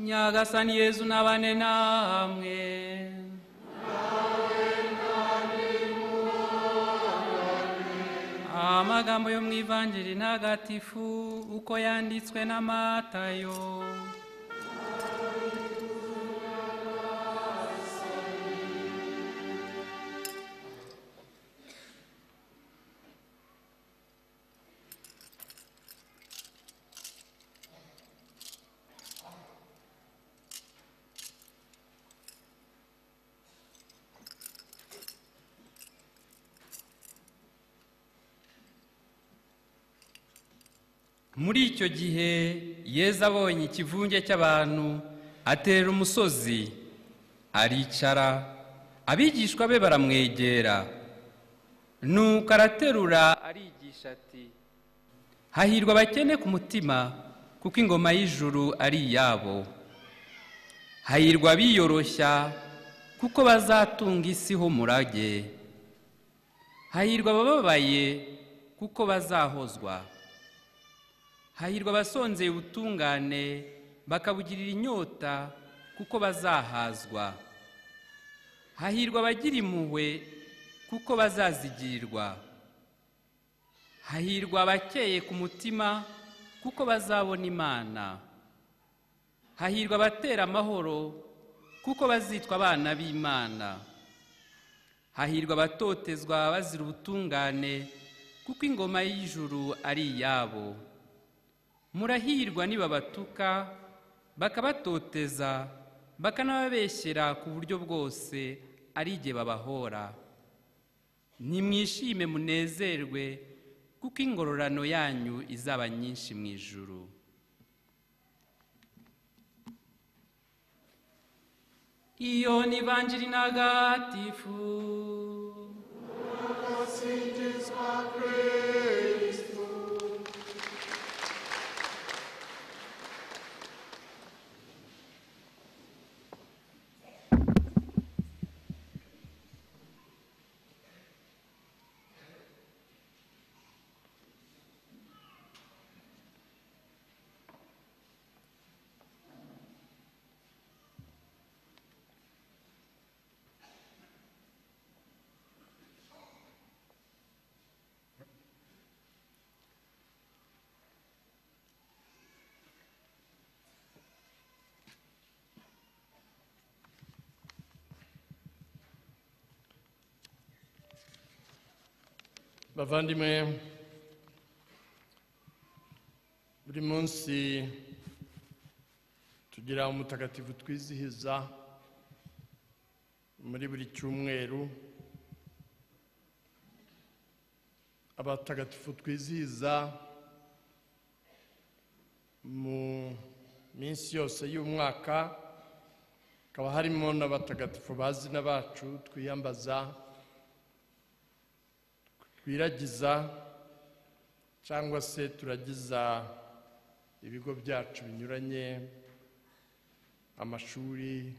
nyagasani yezu n'abane namwe amagambo yo mu ivanjiri ntagatifu uko yanditswe n'amatayo muri icyo gihe yeza abonye ikivunge cy'abantu atera umusozi aricara abigishwa be baramwegera nuko araterura arigisha ati hahirwa abakene ku mutima kuko ingoma y'ijuru ari iyabo hahirwa abiyoroshya kuko bazatunga isi ho umurage hahirwa abababaye kuko bazahozwa hahirwa abasonzeye ubutungane bakabugirira inyota kuko bazahazwa hahirwa abagira impuhwe kuko bazazigirirwa hahirwa abakeye ku mutima kuko bazabona imana hahirwa abatera amahoro kuko bazitwa abana b'imana hahirwa abatotezwa bazira ubutungane kuko ingoma y'ijuru ari iyabo murahirwa nibabatuka bakabatoteza bakanababeshyera ku buryo bwose ari igihe babahora nimwishime munezerwe kuko ingororano yanyu izaba nyinshi mu ijuru iyo ni banjiri ntagatifu ugasingizwa kirisito bavandimwe buri munsi kugira umutagatifu twizihiza muri buri cyumweru abatagatifu twizihiza mu minsi yose y'umwaka hakaba harimo n'abatagatifu bazina bacu twiyambaza twiragiza cyangwa se turagiza ibigo byacu binyuranye amashuri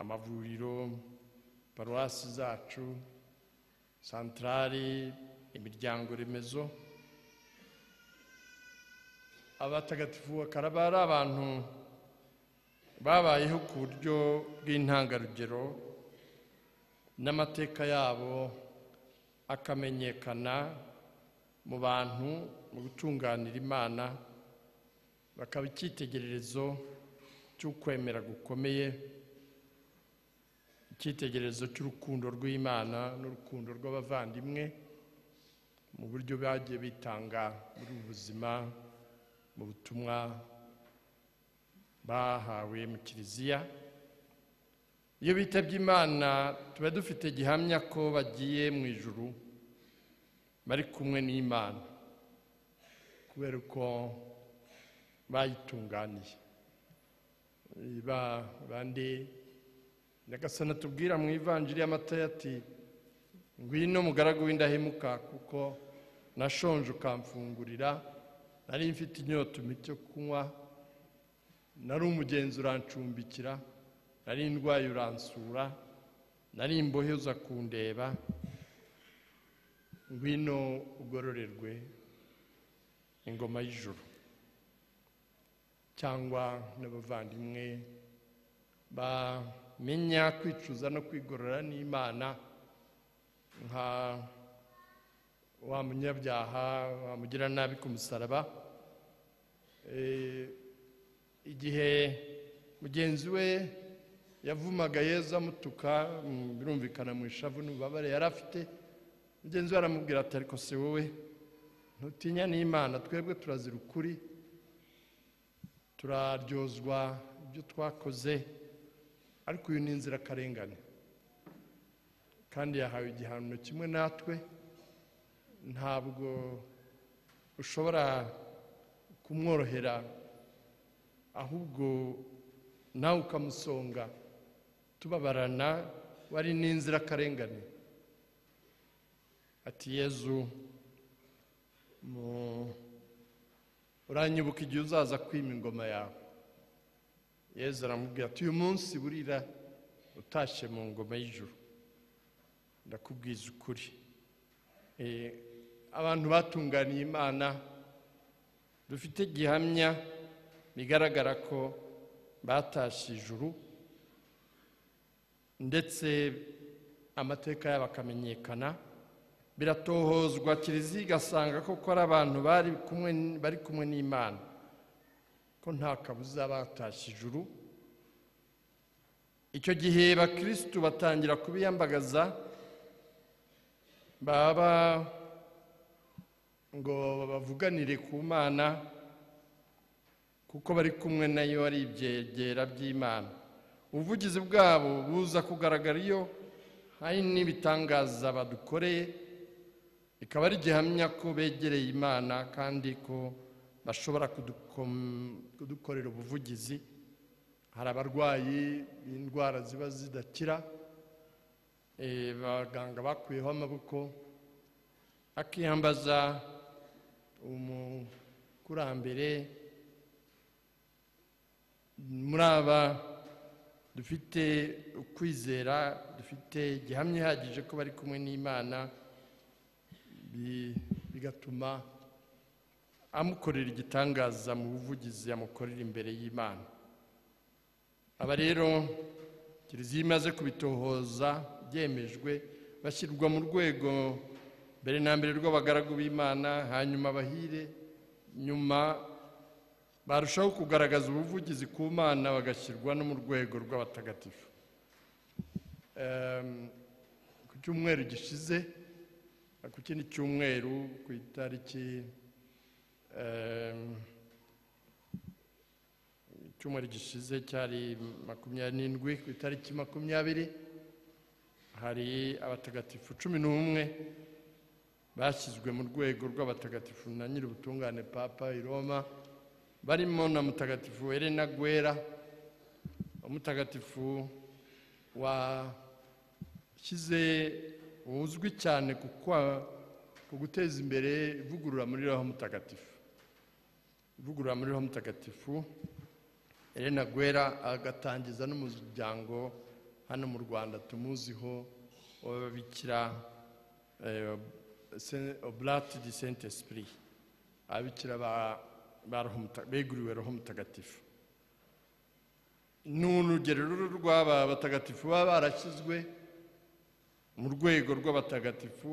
amavuriro paruwasi zacu santarari imiryango remezo abatagatifu bakaba ari abantu babayeho ku buryo bw'intangarugero n'amateka yabo akamenyekana mu bantu mu gutunganira imana bakaba icyitegererezo cy'ukwemera gukomeye icyitegererezo cy'urukundo rw'imana n'urukundo rw'abavandimwe mu buryo bagiye bitanga muri ubu buzima mu butumwa bahawe mu kiliziya iyo bitabye imana tuba dufite gihamya ko bagiye mu ijuru bari kumwe n'imana kubera ko bayitunganiye ba bandi nyagasana tubwira mu ivanjiri y'amata ati ngwino mugaragu w'indahemuka kuko nashonje ukamfungurira nari mfite inyota umpa icyo kunywa nari umugenzi urancumbikira nari indwaye uransura nari imbohe uza kundeba ngwino ugororerwe ingoma y'ijoro cyangwa n'abavandimwe bamenya kwicuza no kwigorora n'imana nka wa munyabyaha wa mugiranabi ku musaraba Eh, igihe mugenzi we yavumaga yezu amutuka mm, birumvikana mu ishavu n'ububabare yari afite mugenzi we aramubwira ati ariko se wowe ntutinya n'imana twebwe turazira ukuri turaryozwa ibyo twakoze ariko uyu ni inzirakarengane kandi yahawe igihano kimwe natwe ntabwo ushobora kumworohera ahubwo nawe ukamusonga tubabarana wari n'inzirakarengane ati yezu mu- uranyibuka igihe uzaza kwima ingoma yawe yezu aramubwira ati uyu munsi burira utashye mu ngoma y'ijuru ndakubwiza ukuri Eh, abantu batunganiye imana dufite gihamya bigaragara ko batashye ijuru ndetse amateka yabo akamenyekana biratohozwa kiliziya igasanga koko ari abantu bari kumwe bari kumwe n'imana ko nta kabuza batashye ijuru icyo gihe bakirisitu batangira kubiyambagaza baba ngo bavuganire ku mana kuko bari kumwe nayo ari ibyegera by'imana ubuvugizi bwabo buza kugaragara iyo hari n'ibitangaza badukoreye bikaba ari gihamya ko begereye imana kandi ko bashobora kudukom- kudukorera ubuvugizi hari abarwayi b'indwara ziba zidakira eh, abaganga bakuyeho amaboko akiyambaza umukurambere muri aba dufite ukwizera dufite gihamya ihagije ko bari kumwe n'imana bi- bigatuma amukorera igitangaza mu buvugizi amukorera imbere y'imana aba rero kiliziya imaze kubitohoza byemejwe bashyirwa mu rwego mbere na mbere rw'abagaragu b'imana hanyuma abahire nyuma barushaho kugaragaza ubuvugizi ku mana bagashyirwa no mu rwego rw'abatagatifu Em, ku cyumweru gishize ku kindi cyumweru ku itariki em, icyumweru gishize cyari makumyabiri n'indwi ku itariki makumyabiri hari abatagatifu cumi n'umwe bashyizwe mu rwego rw'abatagatifu na nyir'ubutungane papa i roma barimo na mutagatifu Elena Guerra umutagatifu washyize uzwi cyane ku kwa- ku guteza imbere ivugurura muri roho mutagatifu ivugurura muri roho mutagatifu Elena Guerra agatangiza n'umuryango hano mu Rwanda tumuziho w'ababikira eh, Se- Oblate di Saint Esprit ababikira ba- ba Roho Muta- beguriwe roho mutagatifu ni urugero rero rw'aba batagatifu baba barashyizwe mu rwego rw'abatagatifu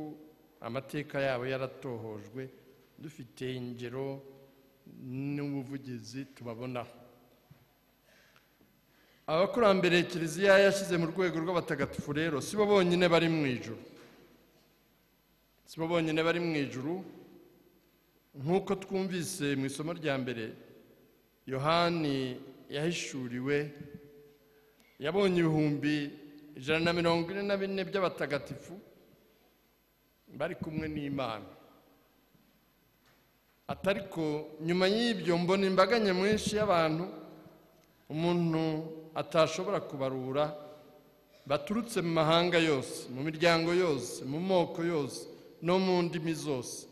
amateka yabo yaratohojwe dufite ingero n'ubuvugizi tubabonaho abakurambere kiliziya yashyize mu rwego rw'abatagatifu rero si bo bonyine bari mu ijuru si bo bonyine bari mu ijuru nk'uko twumvise mu isomo rya mbere yohani yahishuriwe yabonye ibihumbi ijana na mirongo ine na bine by'abatagatifu bari kumwe n'imana atariko nyuma y'ibyo mbona imbaga nyamwinshi y'abantu umuntu atashobora kubarura baturutse mu mahanga yose mu miryango yose mu moko yose no mu ndimi zose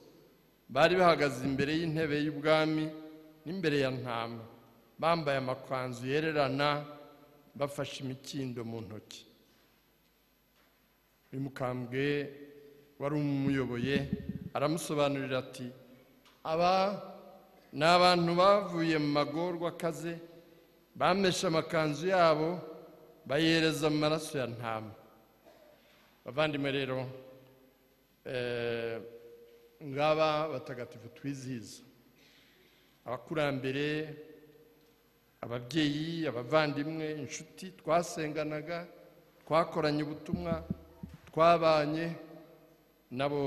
bari bahagaze imbere y'intebe y'ubwami n'imbere ya ntama bambaye amakanzu yererana bafashe imikindo mu ntoki uyu mukambwe wari umuyoboye aramusobanurira ati aba ni abantu bavuye mu magorwa akaze bameshe amakanzu yabo bayereza mu maraso ya ntama bavandimwe rero eh, ngaba batagatifu twizihiza abakurambere ababyeyi abavandimwe inshuti twasenganaga twakoranye ubutumwa twabanye nabo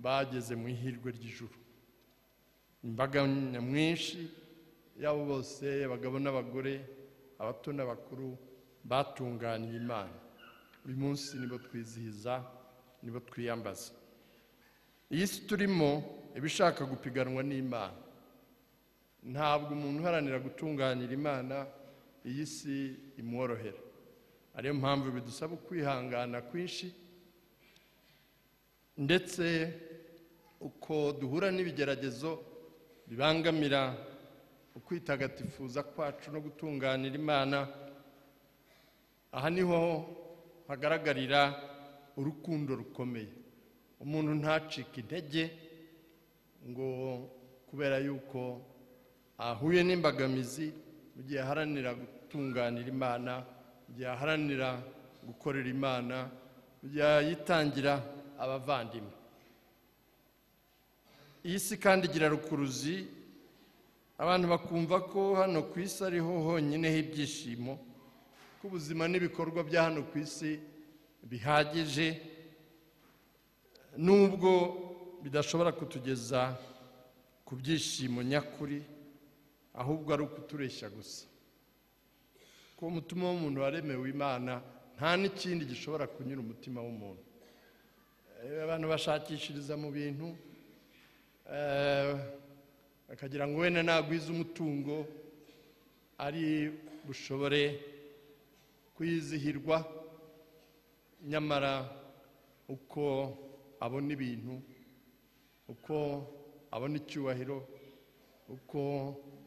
bageze mu ihirwe ry'ijuru imbaga nyamwinshi y'abo bose abagabo n'abagore abato n'abakuru batunganiye imana uyu munsi nibo twizihiza nibo twiyambaza iyi si turimo iba ishaka gupiganwa n'imana ntabwo umuntu uharanira gutunganira imana iyi si imworohera ariyo mpamvu bidusaba ukwihangana kwinshi ndetse uko duhura n'ibigeragezo bibangamira ukwitagatifuza kwacu no gutunganira imana aha niho hagaragarira urukundo rukomeye umuntu ntacike intege ngo kubera yuko ahuye n'imbogamizi mu gihe aharanira gutunganira imana mu gihe aharanira gukorera imana mu gihe yitangira abavandimwe iyi si kandi igira rukuruzi abantu bakumva ko hano ku isi ariho honyine h'ibyishimo ko ubuzima n'ibikorwa bya hano ku isi bihagije nubwo bidashobora kutugeza ku byishimo nyakuri ahubwo ari ukutureshya gusa ku mutima w'umuntu waremewe imana nta n'ikindi gishobora kunyura umutima w'umuntu Eh, abantu bashakishiriza mu bintu eh, bakagira ngo wenda nagwize umutungo ari bushobore kwizihirwa nyamara uko abona ibintu uko abona icyubahiro uko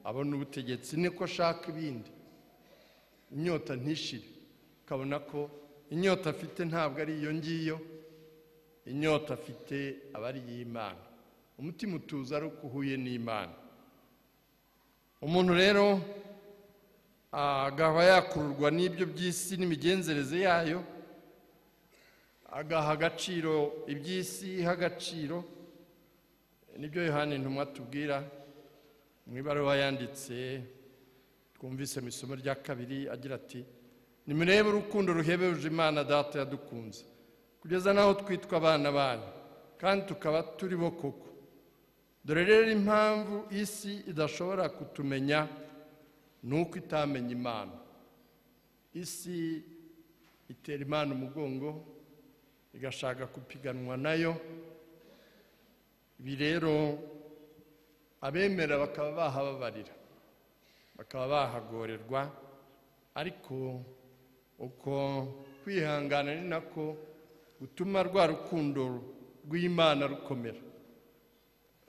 abona ubutegetsi niko ashaka ibindi inyota ntishire ukabona ko inyota afite ntabwo ari iyo ngiyo inyota afite aba ari iy'imana umutima utuza ari uko uhuye n'imana umuntu rero agaba yakururwa n'ibyo by'isi n'imigenzereze yayo agaha agaciro iby'isi iha agaciro nibyo yohani ntumwa tubwira mu ibaruwa yanditse twumvise mu isomo rya kabiri agira ati nimurebe urukundo ruhebuje imana data yadukunze kugeza n'aho twitwa abana banyu kandi tukaba turi bo koko dore rero impamvu isi idashobora kutumenya ni uko itamenya imana isi itera imana umugongo igashaka gupiganwa nayo ibi rero abemera bakaba bahababarira bakaba bahagorerwa ariko uko kwihangana ni nako gutuma rwa rukundo rw'imana rukomera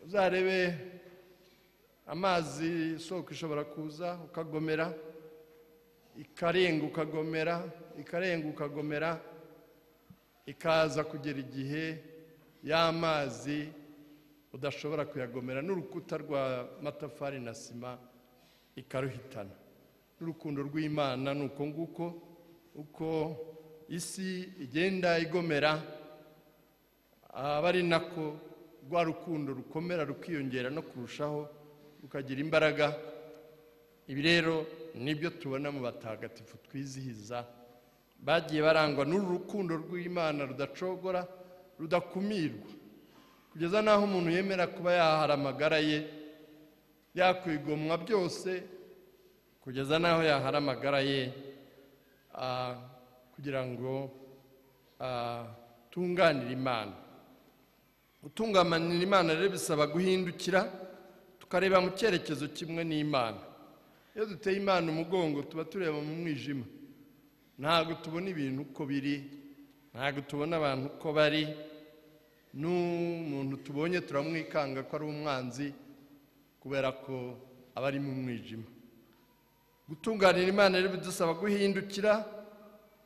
uzarebe amazi isoko ishobora kuza ukagomera ikarenga ukagomera ikarenga ukagomera ikaza kugera igihe y'amazi udashobora kuyagomera n'urukuta rwa matafari na sima ikaruhitana n'urukundo rw'imana ni uko nguko uko isi igenda igomera aba ari nako rwa rukundo rukomera rukiyongera no kurushaho rukagira imbaraga ibi rero nibyo tubona mu batagatifu twizihiza bagiye barangwa n'uru rukundo rw'imana rudacogora rudakumirwa kugeza n'aho umuntu yemera kuba yahara amagara ye yakwigomwa byose kugeza n'aho yahara amagara ye ah, kugira ngo atunganire imana gutunganira imana rero bisaba guhindukira tukareba mu cyerekezo kimwe n'imana iyo duteye imana umugongo tuba tureba mu mwijima ntabwo tubona ibintu uko biri ntabwo tubona abantu uko bari n'umuntu tubonye turamwikanga ko ari umwanzi kubera ko aba ari mu mwijima gutunganira imana rero bidusaba guhindukira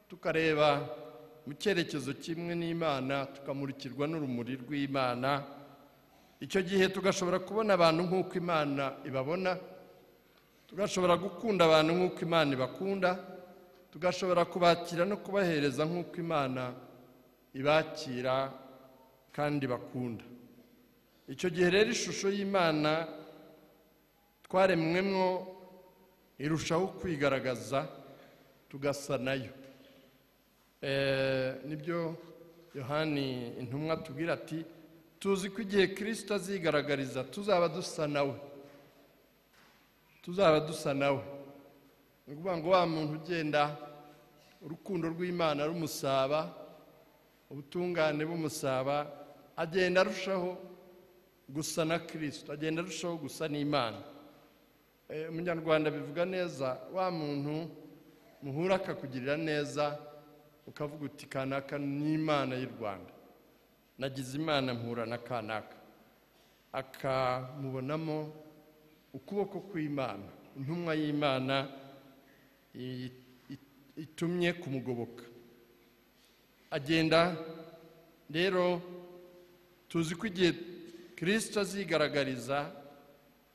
tukareba mu cyerekezo kimwe n'imana tukamurikirwa n'urumuri rw'imana icyo gihe tugashobora kubona abantu nk'uko imana ibabona tugashobora gukunda abantu nk'uko imana ibakunda tugashobora kubakira no kubahereza nk'uko imana ibakira kandi bakunda icyo gihe rero ishusho y'imana twaremwemo irushaho kwigaragaza tugasa nayo nibyo yohani intumwa tubwira ati tuzi ko igihe kirisita azigaragariza tuzaba dusa nawe tuzaba dusa nawe ni ukuvuga ngo wa muntu ugenda urukundo rw'imana rumusaba ubutungane bumusaba agenda arushaho gusa na kirisita agenda arushaho gusa n'imana umunyarwanda bivuga neza wa muntu muhura akakugirira neza ukavuga uti kanaka ni imana y'u rwanda nagize imana mpura na kanaka akamubonamo ukuboko kw'imana intumwa y'imana itumye kumugoboka agenda rero tuzi ko igihe kirisita azigaragariza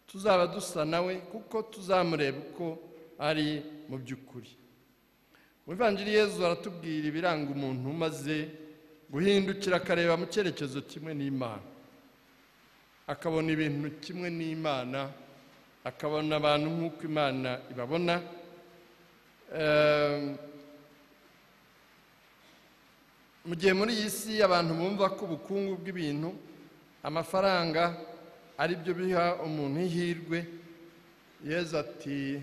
tuzaba dusa nawe kuko tuzamureba uko ari mu by'ukuri Umuvandiri Yezu aratubwira ibiranga umuntu umaze guhindukira akareba mu cyerekezo kimwe n'imana akabona ibintu kimwe n'imana akabona abantu nk'uko imana ibabona mu gihe muri iyi si abantu bumva ko ubukungu bw'ibintu amafaranga ari byo biha umuntu ihirwe Yezu ati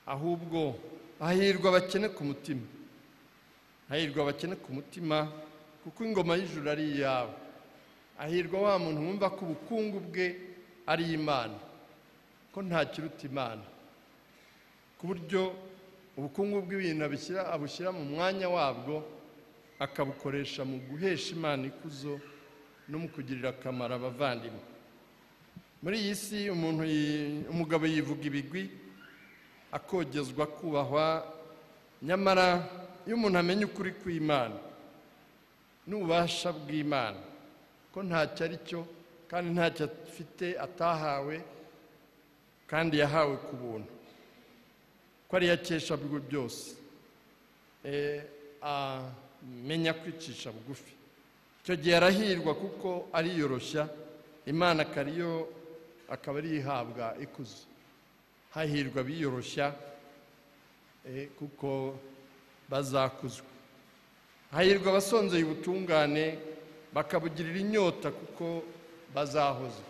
ahubwo hahirwa abakene ku mutima hahirwa abakene ku mutima kuko ingoma y'ijuru ari iyawe hahirwa wa muntu wumva ko ubukungu bwe ari imana ko nta kiruta imana ku buryo ubukungu bw'ibintu abushyira mu mwanya wabwo akabukoresha mu guhesha imana ikuzo no mu kugirira akamaro abavandimwe muri iyi si umuntu umugabo yivuga ibigwi akogezwa kubahwa nyamara iyo umuntu amenya ukuri kw'imana n'ububasha bw'imana ko ntacyo ari cyo kandi ntacyo afite atahawe kandi yahawe ku buntu ko ari akesha bwo byose amenya kwicisha bugufi icyo gihe arahirwa kuko ariyoroshya imana akaba ariyo ihabwa ikuzo hahirwa biyoroshya kuko bazakuzwa hahirwa abasonzeye ubutungane bakabugirira inyota kuko bazahozwa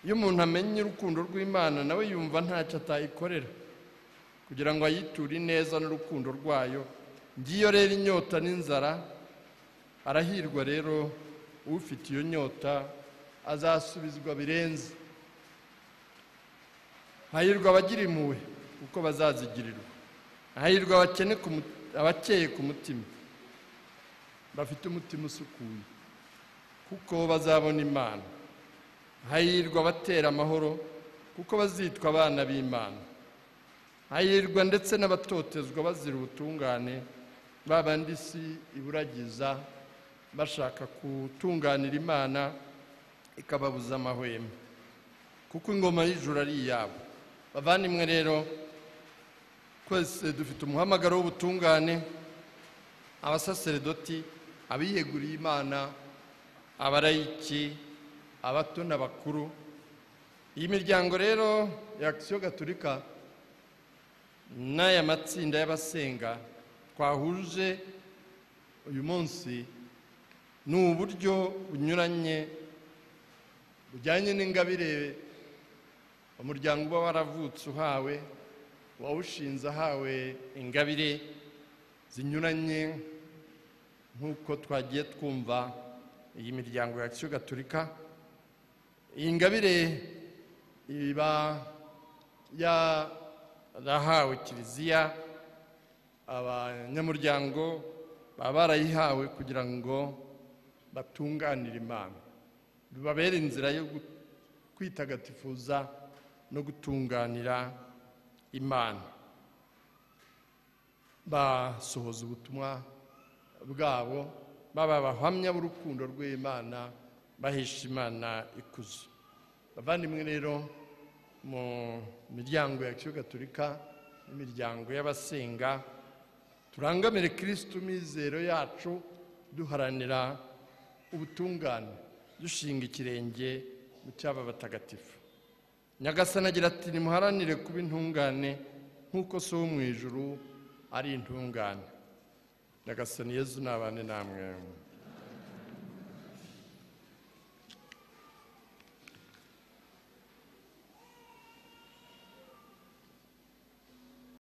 iyo umuntu amenye urukundo rw'imana nawe yumva ntacyo atayikorera kugira ngo ayiture neza n'urukundo rwayo ngiyo rero inyota n'inzara arahirwa rero ufite iyo nyota azasubizwa birenze hahirwa abagira impuhwe kuko bazazigirirwa hahirwa abakene ku mu- abakeye ku mutima bafite umutima usukuye kuko bazabona imana hahirwa abatera amahoro kuko bazitwa abana b'imana hahirwa ndetse n'abatotezwa bazira ubutungane babandi isi iburagiza bashaka gutunganira imana ikababuza amahwemo kuko ingoma y'ijuru ari iyabo bavandimwe rero twese dufite umuhamagaro w'ubutungane abasaseredoti abiyeguriye imana abarayiki abato n'abakuru iyi miryango rero ya akisiyo gaturika n'aya matsinda y'abasenga twahuje uyu munsi ni uburyo bunyuranye bujyanye n'ingabire umuryango uba waravutse uhawe uwawushinze ahawe ingabire zinyuranye nk'uko twagiye twumva iyi miryango ya kisiyo gaturika iyi ngabire iba yarahawe kiliziya abanyamuryango baba barayihawe kugira ngo batunganire imana bibabere inzira yo gu- kwitagatifuza no gutunganira imana basohoza ubutumwa bwabo baba abahamya b'urukundo rw'imana bahesha imana ikuzo bavandimwe rero mu miryango ya kiyo gaturika n'imiryango y'abasenga turangamire kirisitu mizero yacu duharanira ubutungane dushinga ikirenge mu cyaba batagatifu nyagasana agira ati nimuharanire kuba intungane nk'uko so wo mu ijuru ari intungane nyagasani yezu nabane namwe